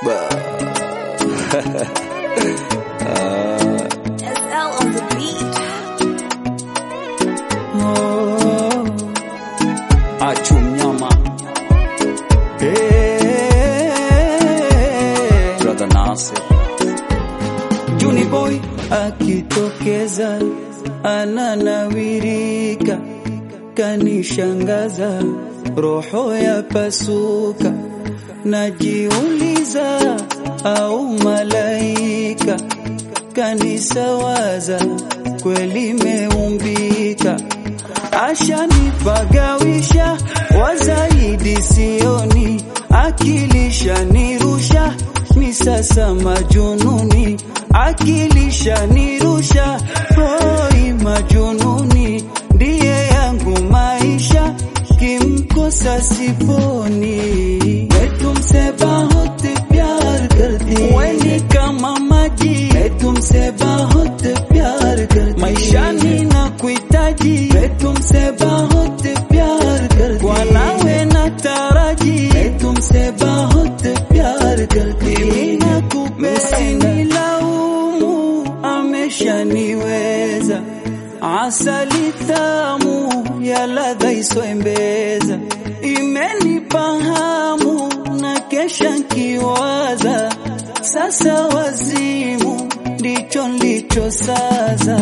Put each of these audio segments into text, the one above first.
SL on the beat. Achu mnyama Brother Nasir Juni boy akitokeza ananawirika, kanishangaza, roho ya pasuka, najiuliza au malaika kanisawaza, kweli meumbika, ashanipagawisha wazaidi sioni, akilisha nirusha mi sasa majununi, akilisha nirusha hoi majununi, ndiye yangu maisha, kimkosa siponi. मैं तुमसे बहुत प्यार करती weni kama maji मैं तुमसे बहुत प्यार करती maishani na kuhitaji मैं तुमसे बहुत प्यार करती kwa nawe na taraji मैं तुमसे बहुत प्यार करती mimi nakupenda laumu ameshaniweza asali tamu ya ladha isoembeza imenipa hamu na kesha nkiwaza sasa wazimu ndicho ndicho sasa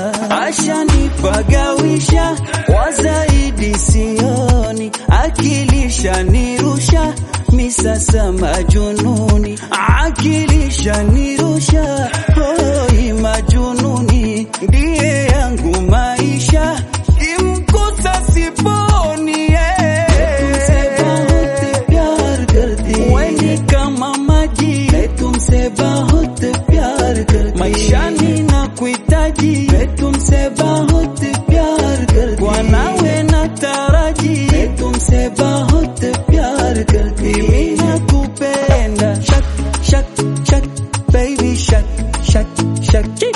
ashanipagawisha wazaidi sioni akilisha nirusha mi sasa majununi akilisha nirusha hoi majununi ndiye yangu maisha imkusa siponi eh. तुमसे बहुत प्यार करती weni kama maji मैं तुमसे बहुत प्यार करती maishani na kuhitaji मैं तुमसे बहुत प्यार करती kwa nawe na taraji मैं तुमसे बहुत प्यार करती mimi nakupenda shak shak shak baby shak shak shak